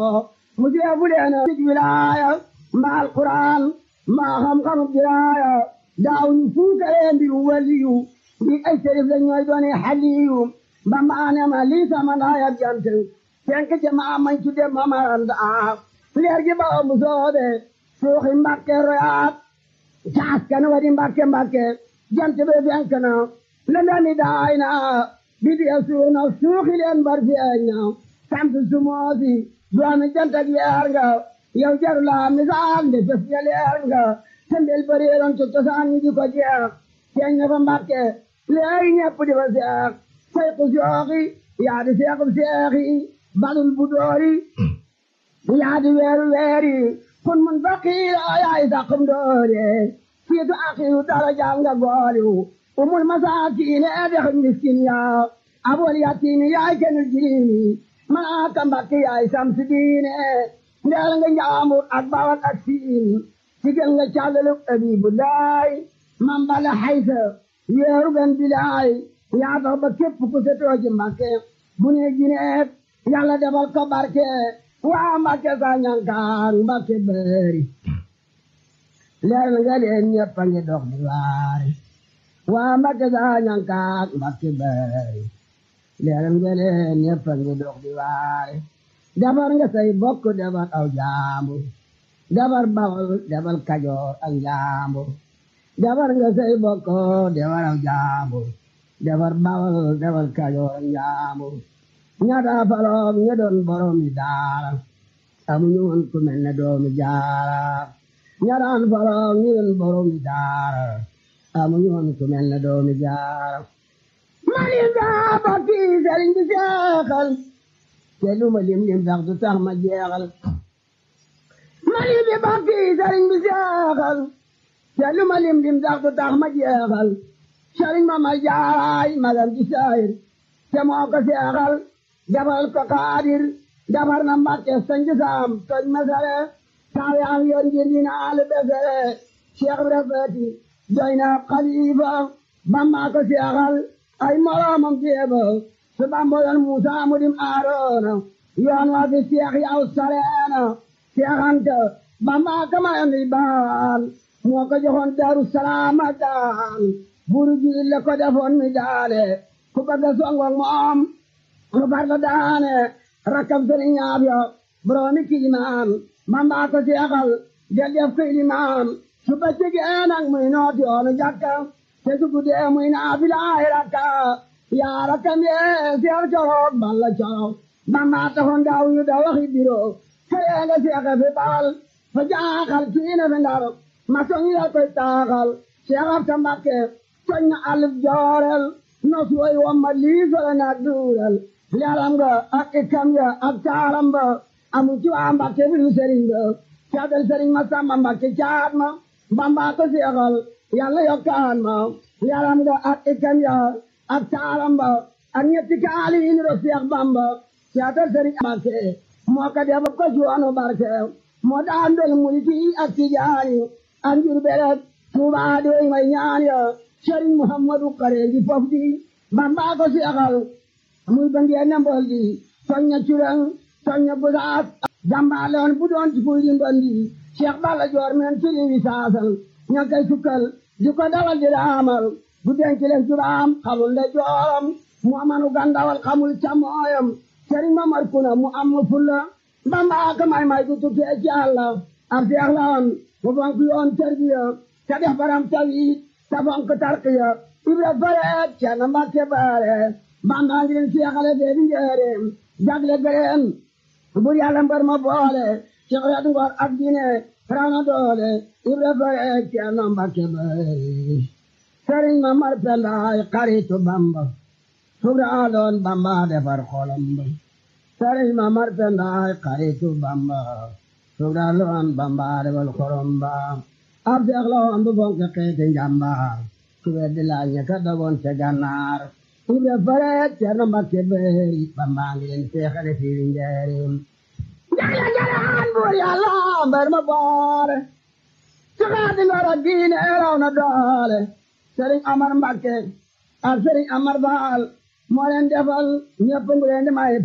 mu jeefu leen ci wilaaya mbaa alquran mbaa xam-xamu diraaya daaw ñu fuukaree mbiru waliyu bi ay sërif la ñooy doone xaliyu ba maane ma lii sama ndaaya jant tenk jamaa mañ tudde mamaranda leer gi ba mu soobe suuxi mbakke royaat caas kan wadi mbakke mbakke jant be fenk na lëndami daay na bidiya suuna suuxi leen bar feeñ na sant sumoosi doomi jant ak leer nga yow jaru la misaal de fes nga leer nga tembel bareeroon ci cosaan ñi di ko jeex feeñ na fa mbakke leeri ñepp di fa seex sayku sooxi yaa di seexub seexi balul bu doori yaa di weeru weeri kun mun faqiira yaay saqum doore siitu aqiru darajaam nga gooliw umul masaakiine dex miskin yaa abol yatiimi yaay kenul jiriimi malaaka mbakke yaay samsi diine ndeel nga njaambur ak bawal ak siin sigel nga càllalu abibullaay mambala haysa weeru gan bilaay yaa tax ba képp ku setoo ci mbakke bu ne gineet yàlla defal ko barke waa mbakke sa ñankaan mbakke bëri leer nga leen ñëpp a ngi dox di waare waa mbakke sa ñankaan mbakke bëri leer nga leen ñëpp a ngi dox di waare defar nga say bokk defar aw jaambur defar bawol defar kajoor ak jaambur defar nga say bokk defar aw jaambur defar bawol defar kajoor ak jaambur ñaata faloom ña doon boromi daara amuñu woon ku mel ne doomi jaara ñataan faloom ña doon boromi daara amuñu woon ku mel ne doomi jaara mani daa bokki sëriñ bi seexal te lu ma lim lim sax du tax ma jeexal mani bi bokki sëriñ bi seexal te lu ma lim lim sax du tax ma jeexal sëriñ ma ma jaaraay magam ci saayir te moo ko seexal defal ko kaadir defar na mbàkke sañ saam toj masare saa yaam yoon ngir dina alu besere cheikh bi rafeti doy na xalifa bamba ko seexal ay moroomam jeeba su bamba yoon musa mu dim aaroona yoon waa fi seex yaw sareena seexanta bamba kama yoon di baan moo ko joxoon daru salaama daan buru ji le ko defoon mi daale ku bëgg a songong moom mu far la daane rakkam sëriñ ñaab yo boroomi kiimaan bamba ko seexal del def ko ilimaan su bëccëgee nag muy nooti yoonu jàkka te su guddee muy naafilaay rakka yaa rakkam yee seer coroog balla coroog bamba taxoon daaw yu da waxi biro këree nga seexe fi bal fa jaaxal kiine fi ndar ma soñi la koy taaxal seexab ta mbakke soñ na alif joorel nos woy wamma liisole na duural leeram nga ak ikam ya ak taaram ba amu ci waa mbakke bidu sëriñ ba caadal sëriñ ma samba mbakke caat ma bamba ko seexal yàlla yokkaan ma leeram nga ak ikam ya ak taaram ba ak ñetti kaali yi ni ro seex bamba caadal sëriñ mbakke moo ko def ko joonu barke moo daan dol mulki ak tijaani ak njur beret tuubaa doy may ñaan ya sëriñ muhammadu kare di fof di bamba ko seexal muy bangiya nembol di soñña curang soñña busaas jàmbaaloon bu doon ci kuy di ndondi cheikh balla joor men tili wi saasal ña kay sukkal di ko dawal di raamal bu denc leen juraam xamul nde jooram mu amanu gandawal xamul camooyam sëriñ mamar kuna mu am fulla bamba ka may may gu tukkee ci àlla ab seex la woon mu fonk yoon tarbiya te def baram tawit te fonk tarqiya ibra fareet ceerno mbàkke baare bamba ngi leen seexale bee di njëreem jagle gëreen bur yàlla mbar ma boole ci xeet ngor ak diine raw na doole ibra fareet ceerno mbàkke baare sëriñ ma mar pendaay xaritu bamba sugraaloon bamba defar xolam ba sëriñ ma mar pendaay xaritu bamba sugraaloon bamba defar xolam ba ab seex la woon bu fonk xeeti njàmbaar ku weddi laaj ña ka dogoon ca gànnaar ibra fareet ceerno mbàkke bëri bamba ngi leen seexale fii njëriñ jagle jalaan buur yàlla mbar ma boole ci xeeti ngor ak diine raw na doole sëriñ amar mbàkke ak sëriñ amar baal moo leen defal ñëpp ngu leen di may